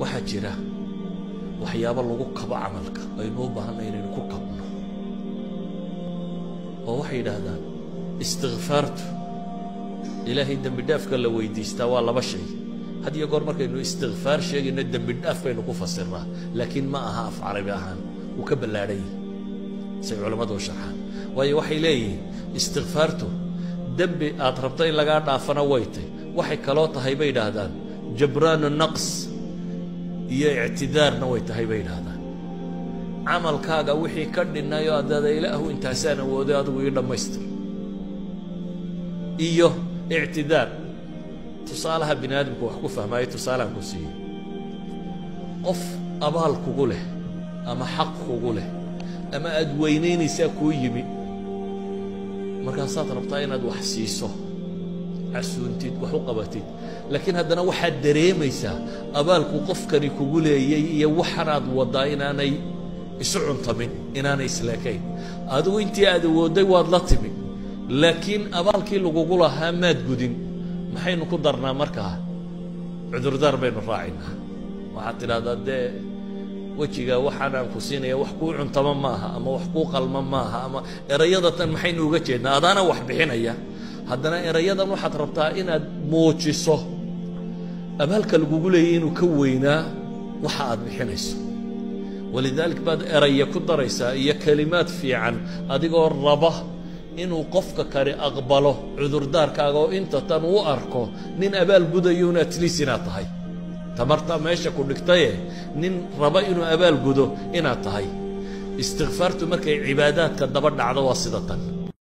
waxaa jira waxyaabo lagu kabo camalka aynu u baahanay inaynu ku kabno oo waxay yidhaahdaan istikfaartu ilaahay dembi dhaafka la weydiistaa waa laba shay had iyo goor markaynu istikfaar sheegayno dembi dhaaf baynu ku fasirnaa laakiin ma aha af carabi ahaan wuu ka ballaadhan yahi say culammadu u sharxaan waayo waxay leeyihiin istikfaartu dembi aad rabto in lagaa dhaafana way tay waxay kaloo tahay bay yidhaahdaan jabraanu naqs iyo ictidaarna way tahay bay yidhaahdaan camalkaaga wixii ka dhinnayo adada ilaahu intaasaan awooday adigu ii dhammaystir iyo ictidaar tusaalaha bini aadamku wax ku fahmaayo tusaalehan ku siiyo qof abaal kugu leh ama xaq kugu leh ama aad weynaynaysaa kuu yimi markaasaad rabtaa inaad wax siiso casuuntid wax u qabatid laakiin haddana waxaad dareemaysaa abaalku qofkani kugu leeyay iyo waxanaad waddaa inaanay isu cuntamin inaanay isleekayn adigu intii aad awoodday waad la timi laakiin abaalkii lagugu lahaa maad gudin maxaynu ku darnaa markaa cudurdaar baynu raacaynaa waxaad tidhahdaa dee wejiga waxaanaan ku siinaya wax kuu cuntama maaha ama wax kuu qalma maaha ama erayada tan maxaynu uga jeednaa adaana wax bixinaya haddana erayadan waxaad rabtaa inaad muujiso abaalka lagugu leeyay inuu ka weynaa waxa aad bixinayso walidaalik baad eraya ku daraysaa iyo kelimaad fiican adigoo raba inuu qofka kale aqbalo cudurdaarkaaga oo inta tan u arko nin abaal gudayuun atliis inaad tahay tamarta meesha ku dhigtaye nin raba inuu abaal gudo inaad tahay istikfaartu markay cibaadaadka daba dhacdo waa sida tan